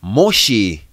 Moshi,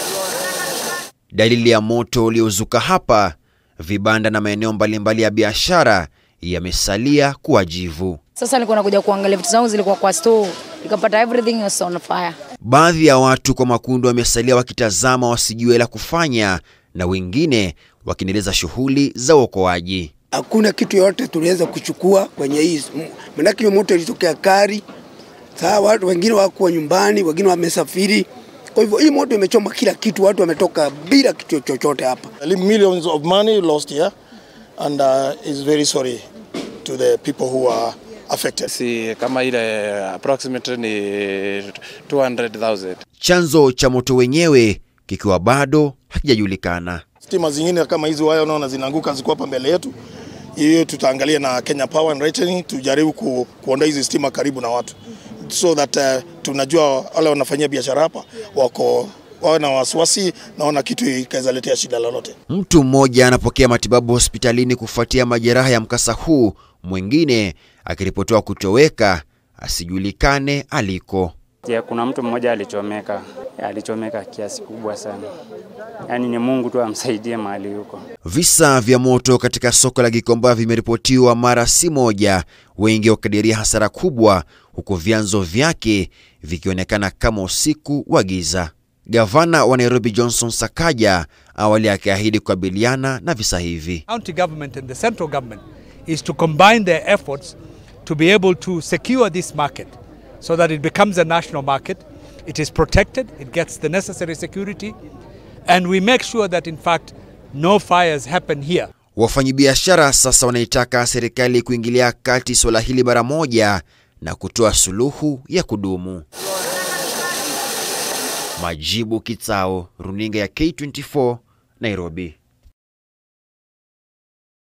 dalili ya moto uliozuka hapa. Vibanda na maeneo mbalimbali ya biashara yamesalia kuwa jivu. Sasa nilikuwa nakuja kuangalia vitu zangu zilikuwa kwa store, nikapata everything was on fire. Baadhi ya watu kwa makundi wamesalia wakitazama wasijue la kufanya, na wengine wakiendeleza shughuli za uokoaji. Hakuna kitu yote tuliweza kuchukua kwenye hii, manake hiyo moto ilitokea kari. Saa watu wengine wakuwa nyumbani, wengine wamesafiri. Kwa hivyo hii moto imechoma kila kitu, watu wametoka bila kitu chochote hapa. Millions of money lost here and uh, is very sorry to the people who are affected. Si kama ile approximately ni 200,000. Chanzo cha moto wenyewe kikiwa bado hakijajulikana. Stima zingine kama hizi waya unaona zinaanguka ziko hapa mbele yetu. Hiyo tutaangalia na Kenya Power and Lighting tujaribu ku, kuondoa hizi stima karibu na watu so that uh, tunajua wale wanafanyia biashara hapa wako wawe na wasiwasi, naona kitu ikaweza letea shida lolote. Mtu mmoja anapokea matibabu hospitalini kufuatia majeraha ya mkasa huu, mwingine akiripotiwa kutoweka asijulikane aliko. Ya, kuna mtu mmoja alichomeka, alichomeka kiasi kubwa sana, yaani ni Mungu tu amsaidie mahali huko. Visa vya moto katika soko la Gikomba vimeripotiwa mara si moja, wengi wakadiria hasara kubwa, huku vyanzo vyake vikionekana kama usiku wa giza. Gavana wa Nairobi Johnson Sakaja awali akiahidi kukabiliana na visa hivi. county government and the central government is to combine their efforts to be able to secure this market so that it becomes a national market. It is protected, it gets the necessary security, and we make sure that, in fact, no fires happen here. Wafanyabiashara sasa wanaitaka serikali kuingilia kati suala hili mara moja na kutoa suluhu ya kudumu. Majibu Kitsao, runinga ya K24, Nairobi.